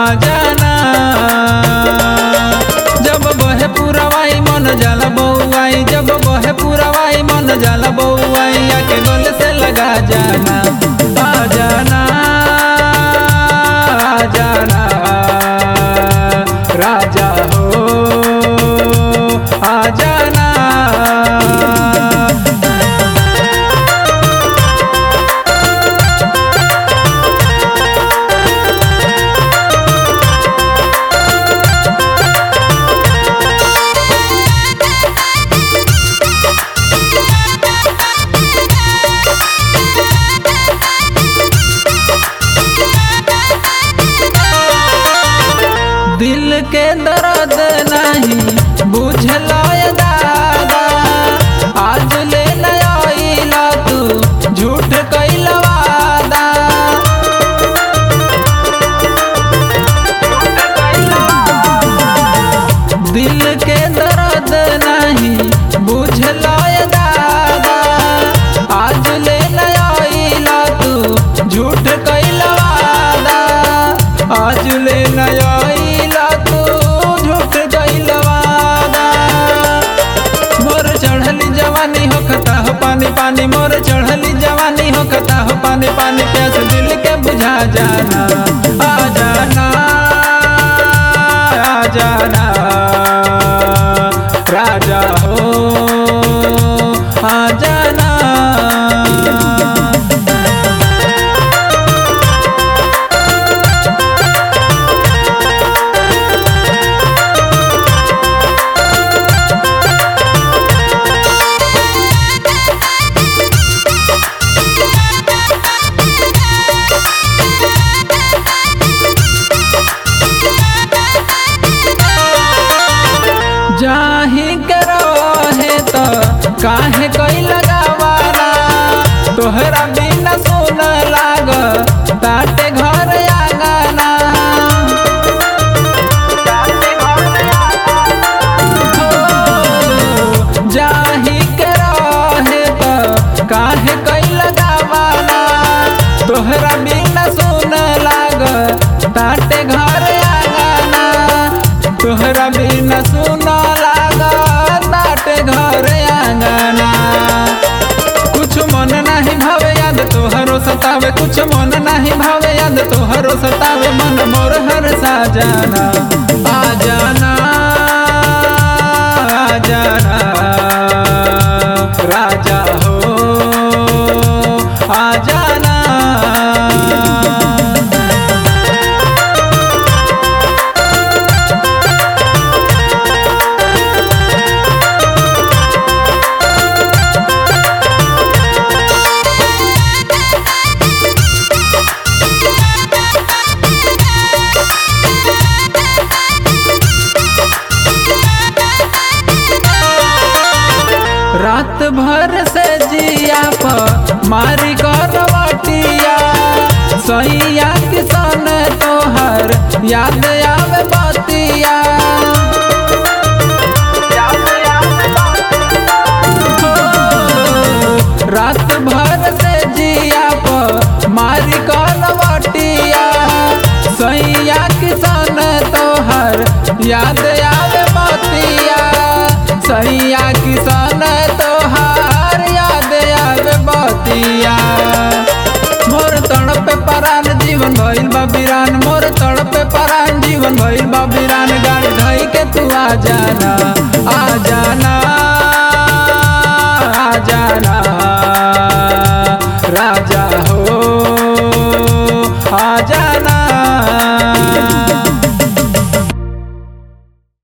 जाना जब बहे पुरवाई मन जाला बउआई जब बहे पुरवाई मन जाला बउआई आके गल से लगा जाना आ जाना आ जाना राजा हो आ जाना दिल के दर्द नहीं बुझला ये दादा आज ले नया तू झूठ कैला वादा दिल के दर्द नहीं बुझला ये दादा आज ले नया तू झूठ कैला वादा आज ले नया तू झूठ कैला वादा मोर चढ़ली जवानी हो खता हो पानी पानी मोर चढ़ली जवानी हो खता हो पानी पानी प्यास दिल के बुझा जाना आ जाना आ जाना राजा हो आ जाना जाही के रहे तो काहे कोई लगावाला तोहरा बिना सुन लाग ताटे घर आंगना हो, जाही के रहे तो काहे कोई लगावाला तोहरा बिना सुन लाग ताटे घर आंगना तोहरा बिना सुन लाग ताटे घर आंगना कुछ मन नहीं भावे याद तोहरो सतावे कुछ मन नहीं भावे याद तोहरो सतावे मन मोर हर सा जाना आ जाना आ जाना राजा हो आ जाना रात भर से जिया पर मारी करवटिया सैया किसान तोहर याद आवे बतिया हो, रात भर से जिया पर मारी करवटिया सैया किसान तोहर याद आवे बतिया सैया किसान तोहार याद आवे बतिया मोर तड़पे परान जीवन भइल बा बिरान मोर तड़पे परान जीवन भइल बा बिरान गाड़ी धई के तू आ जाना आ